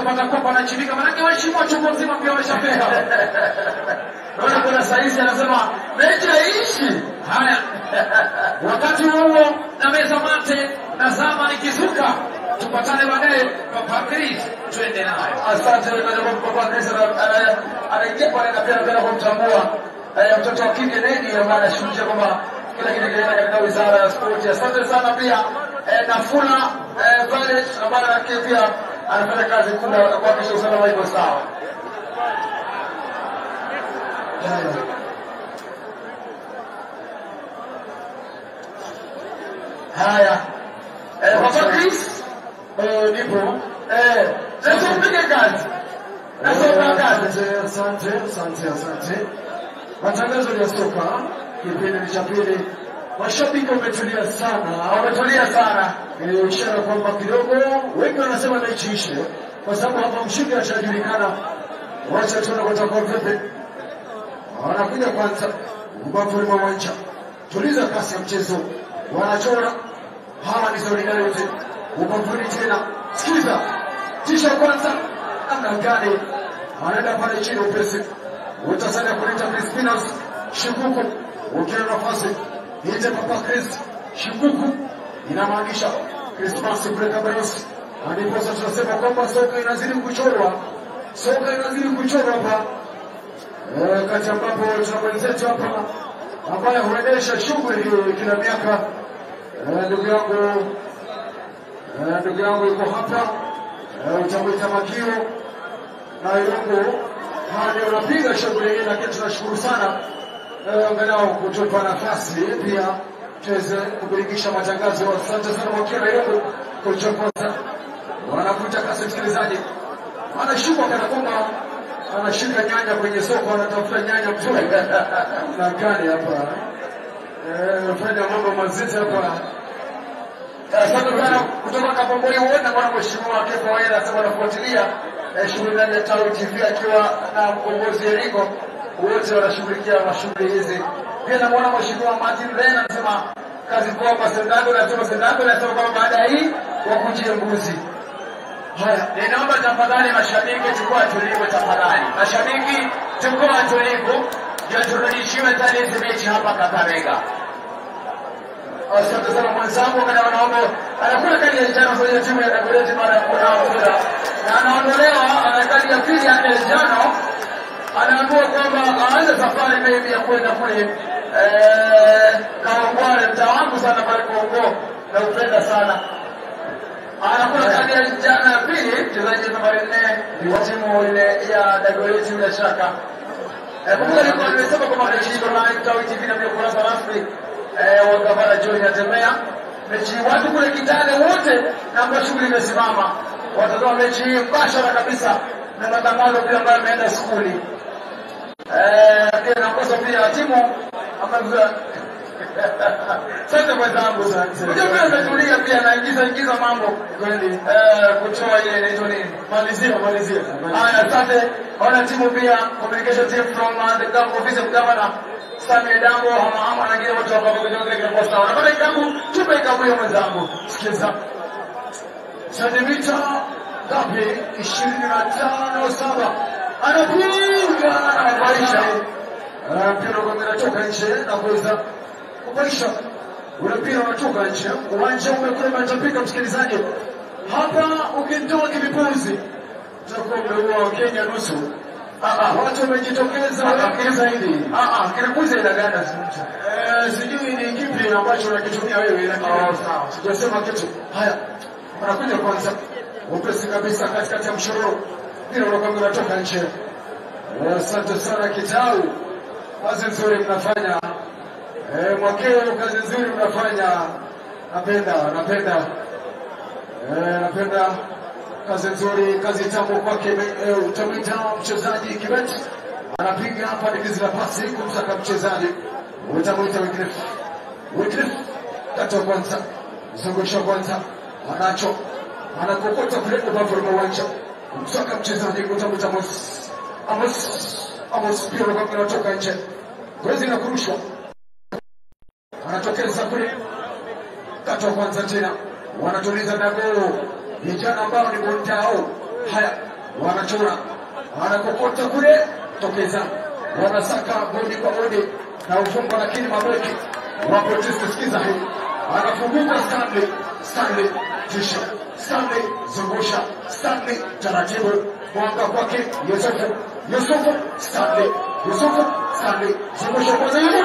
kupata kopa anachimika, manake waheshimiwa chungu mzima pia wameshafika. Naona kuna saizi anasema mechi haiishi. Haya, wakati huo na meza mate na zama nikizuka, tupatane baadaye. Papa Chris, twende nayo. Asante kwa Papa Chris ana- anaingia pale na pia napenda kumtambua eh, mtoto wa kike Nedi ambaye anashughulikia kwamba kila kitu kinaenda katika wizara ya spoti. Asante sana pia eh, Nafula eh, Violet ambaye nakie pia anafanya kazi kubwa ya kuhakikisha usalama iko sawa. Haya. Haya. Eh, Papa Chris eh, nipo eh, sasa mpige kazi. Nasoma kazi. Asante, asante, asante. Matangazo ya soka kipindi cha pili, mashabiki wametulia sana, Wametulia sana. Eh, ishara kwamba kidogo wengi wanasema mechi ishe, kwa sababu hapa mshindi ashajulikana. Wacha tuone kutakuwa vipi. Wanakuja kwanza ubavuni mwa uwanja, tuliza kasi ya mchezo, wanachora hawa ni solidarity. Ubavuni tena, sikiza tisha kwanza, namna gani anaenda pale chini upesi, utasanya kuleta Crispinos Shikuku, ukiwa nafasi ite Papa Chris Shikuku, inamaanisha Krismasi kule Kabarosi, ndiposa tunasema kwamba soka inazidi kuchorwa, soka inazidi kuchorwa hapa Eh, kati ambapo tuna mwenzetu hapa ambaye huendesha shughuli hii kila miaka. Eh, Ndugu yangu eh, ndugu yangu yuko hapa, Eh, utamwita Makio na Irungu hadi unapiga shughuli hii, lakini tunashukuru sana eh, angalau kutupa nafasi pia tuweze kubiringisha matangazo. Asante sana Makio na Irungu kuchokoza, wanakuita kasi msikilizaji, anashuka kana kwamba anashika nyanya kwenye soko, anatafuta nyanya mzuri na gani hapa eh, fanya mambo mazito hapa. Asante sana kutoka Kabombori wote bwana mheshimiwa Kefa Waira anasema anafuatilia eh, shughuli ndani ya Tawi TV akiwa na mkombozi Eriko, wote wanashughulikia mashughuli hizi. Pia namwona mheshimiwa Martin Len anasema kazi poa kwa Sendako, anasema Sendako anasema kwamba baada ya hii wakujie mbuzi. Haya, ninaomba tafadhali mashabiki, chukua tulivu tafadhali. Mashabiki, chukua tulivu, ndio turudishiwe tani hizi mechi hapa Kakamega. Asante sana mwenzangu, kana wanaomba anakula kadi ya njano kwenye timu ya Dagoretti mara ya kuona mpira na anaondolewa, ana kadi ya pili ya njano, anaambiwa kwamba aanze safari maybe ya kwenda kule eh, Kawangware, mtaa wangu sana pale Kongo, na upenda sana anakula kadi ya njano ya pili, mchezaji nambari nne wa timu ile ya Dagoretti bila shaka. Eh, Kumbuka nilikuwa nimesema kwamba mechi iko live Tawi TV na pia ukurasa rasmi eh, wa gavana John Atembea. Mechi watu kule Kitale wote na kwa shughuli imesimama, watatoa mechi hii mbashara kabisa na matangazo pia ambayo yameenda skuli. Eh, pia nakosa pia timu ambazo Sasa mwenzangu, unajua pia umetulia pia naingiza ingiza mambo kweli, eh, kutoa ile inaitwa nini? Malizia, malizia. Haya, asante. Ona timu pia communication team from uh, the government office of governor Samia Dambo, hama hama na wengine wote wako kwenye kile kile sawa. Napata kitabu, tupe kitabu hiyo mwenzangu. Sikiza. sentimita ngapi? ishirini na tano saba anapiga anabaisha Eh, mpira unakwenda unatoka nje na kuweza kubaisha ule mpira unatoka nje, uwanja umekuwa umetapika. Msikilizaji, hapa ukitoa kivipuzi utakuwa umeua Wakenya nusu. Ah, ah, watu wamejitokeza wengi zaidi. Ah ah, kinakuza ina gani asimcha. Eh, sijui ni kipi ambacho unakitumia wewe, lakini Oh, sawa. sijasema kitu. Haya, wanakuja kwanza upesi kabisa katikati ya mshororo, mpira unakwenda unatoka nje. Eh, Asante sana Kitau, kazi nzuri mnafanya. Eh, Mwakeo, kazi nzuri mnafanya. Napenda, napenda, eh, napenda kazi nzuri, kazi tamu kwake. Eh, utamwita mchezaji Kibet anapiga hapa dikizi la pasi kumsaka mchezaji, utamwita Wycliffe. Wycliffe kata kwanza, mzungusho kwanza, anacho anakokota kule ubavu wa uwanja, kumsaka mchezaji, utamwita Amos Amos Amos, pia unakuwa unatoka nje, gozi na kurushwa, anatokeza kule kata kwanza tena, wanatuliza dago vijana ambao ni bondao. Haya, wanachora, wanakokota kule, tokeza, wanasaka bodi kwa bodi na ufumbo, lakini mabeki wapo tisti. Sikiza hii, anafunguka Stanley, Stanley tisha, Stanley zungusha, Stanley taratibu, mwanga kwake Yusufu, Yusufu Stanley, Yusufu Stanley zungusha kwanza, yule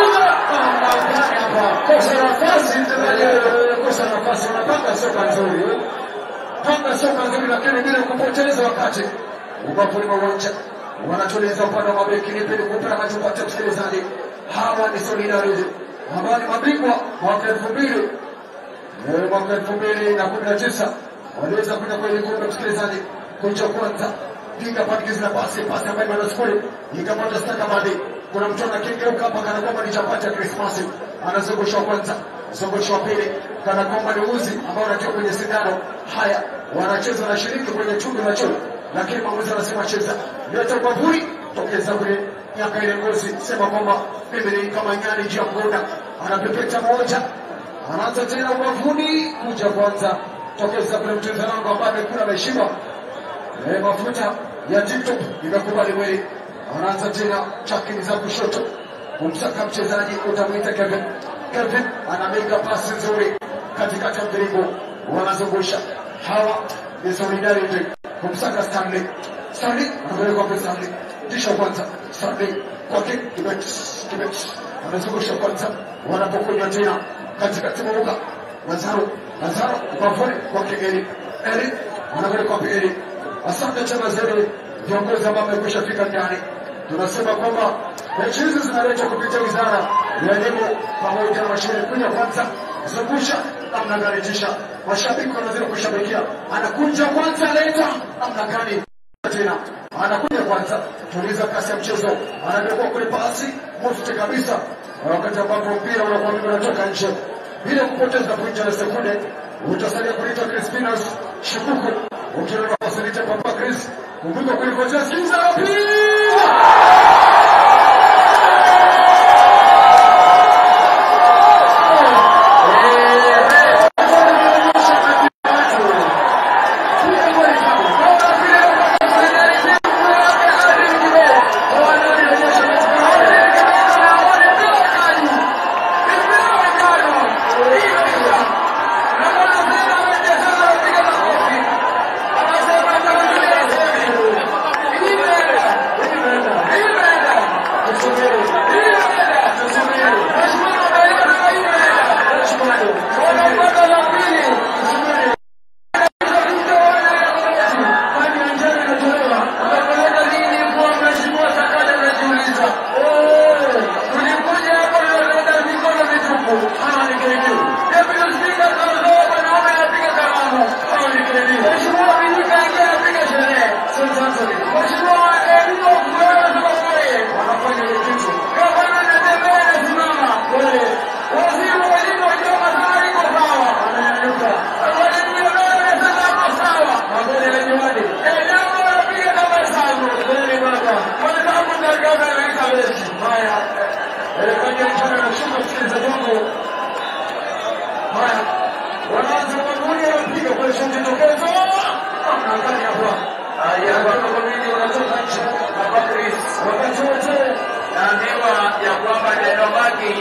kosa nafasi, mchezaji kosa nafasi, unapanga soka nzuri panga soka nzuri, lakini bila kupoteza wakati. Ubavuni mwa uwanja wanatuliza upande wa mabeki, nipe nikupe na tupate msikilizaji. Hawa ni Solidarity ambao ni mabingwa mwaka elfu mbili Eh, mwaka elfu mbili na kumi na tisa waliweza kuja kwenye kombe msikilizaji, kucha kwanza piga pandikizi na pasi pasi ambayo imeenda sifuri ikapata stakabadhi. Kuna mtu anakengeuka hapa kana kwamba ni chapati ya Krismasi, anazungusha wa kwanza, zungusha wa pili kana kwamba ni uzi ambao unatoka kwenye sindano. Haya, wanacheza wanashiriki kwenye chungu la choo, lakini mwamuzi anasema cheza, leta ubavuni, tokeza kule miaka ile ngozi, sema kwamba mimi ni kama nyani juu ya mgunda, anapepeta moja anaanza tena ubavuni kuja kwanza tokeza kule mcheza wangu ambaye amekula ameshiba eh, mafuta ya TikTok imekubali mwili. Anaanza tena chakini za kushoto kumsaka mchezaji utamwita Kevin. Kevin anamega pasi nzuri katikati ya mviringo, wanazungusha hawa ni Solidarity kumsaka Stanley. Stanley anapeleka kwa Stanley, kisha kwanza Stanley kwake Kibet, Kibet anazungusha kwanza, wanapokunywa tena katikati mwa uga Lazaro, Lazaro ubavuni kwake Eli, Eli anapeleka kwa Eli. Asante tena zaidi viongozi ambao wamekwisha fika ndani. Tunasema kwamba mechi hizi zinaletwa kupitia wizara ya elimu pamoja na mashine. Kuja kwanza, zungusha namna gani, tisha mashabiki wanazidi kushabikia, anakuja kwanza, leta namna gani tena anakuja kwanza, tuliza kasi ya mchezo, anabekwa kule pasi mufti kabisa, wakati ambapo mpira unakuwa unatoka nje bila kupoteza pointi na sekunde. Utasalia kuita Crispinas Shikuku ukiona fasilite Papa Chris, kumbuka kulikojea sikiza la pili naambiwa ya kwamba Denomaki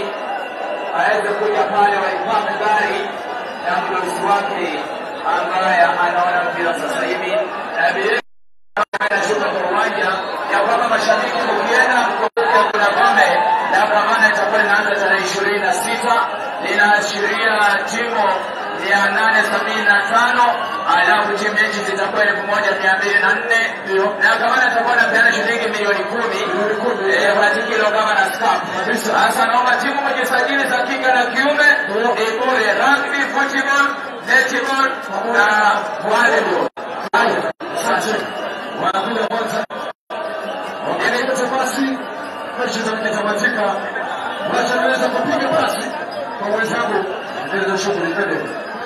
aweze kuja pale waipame gari na mdosi wake ambaye anaona mpira sasa hivi na vile anashuka kwa uwanja ya kwamba mashabiki ukienda kuja kuna kombe la Bramana itakuwa linaanza tarehe ishirini na sita linaashiria timu mia nane sabini na tano alafu timu mechi zitakuwa elfu moja mia mbili na nne na gavana atakuwa anapeana shilingi milioni kumi eh, kwa kilo kama na scap. Sasa naomba timu mjisajili za kike na kiume ni bure, rugby, football, netball na volleyball. Asante. Wanakuja kwanza. Wanaileta basi. Mechi zimetamatika. Wacha niweza kupiga basi kwa wenzangu. Ndio shughuli mbele.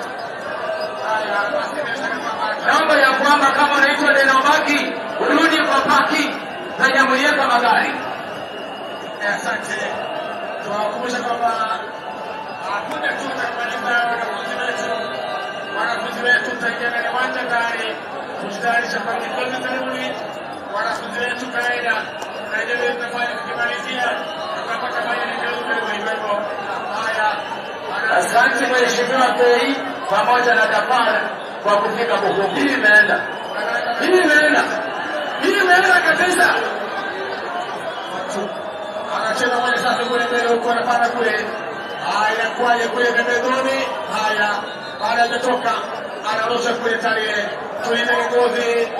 Naomba ya kwamba kama unaitwa Denomaki urudi kwa paki na Jamhuriya magari. Asante. Tunawakumbusha kwamba hakuna tu kumaliza wanafunzi wetu, wanafunzi wetu tutaingia ndani ya uwanja tayari kujitayarisha kwa kikosi karibuni. Wanafunzi wetu kawaida naendelea tunafanya tukimalizia tutapata maelekezo kwa hivyo haya. Asante Mheshimiwa Bei pamoja na Dafar kwa kufika Bukuku. Hii imeenda, hii imeenda, hii imeenda kabisa. anacheza moja sasa kule mbele huko anapanda kule haya kwaje kule pembezoni haya baada ya kutoka anarusha kule tarehe tulinde ngozi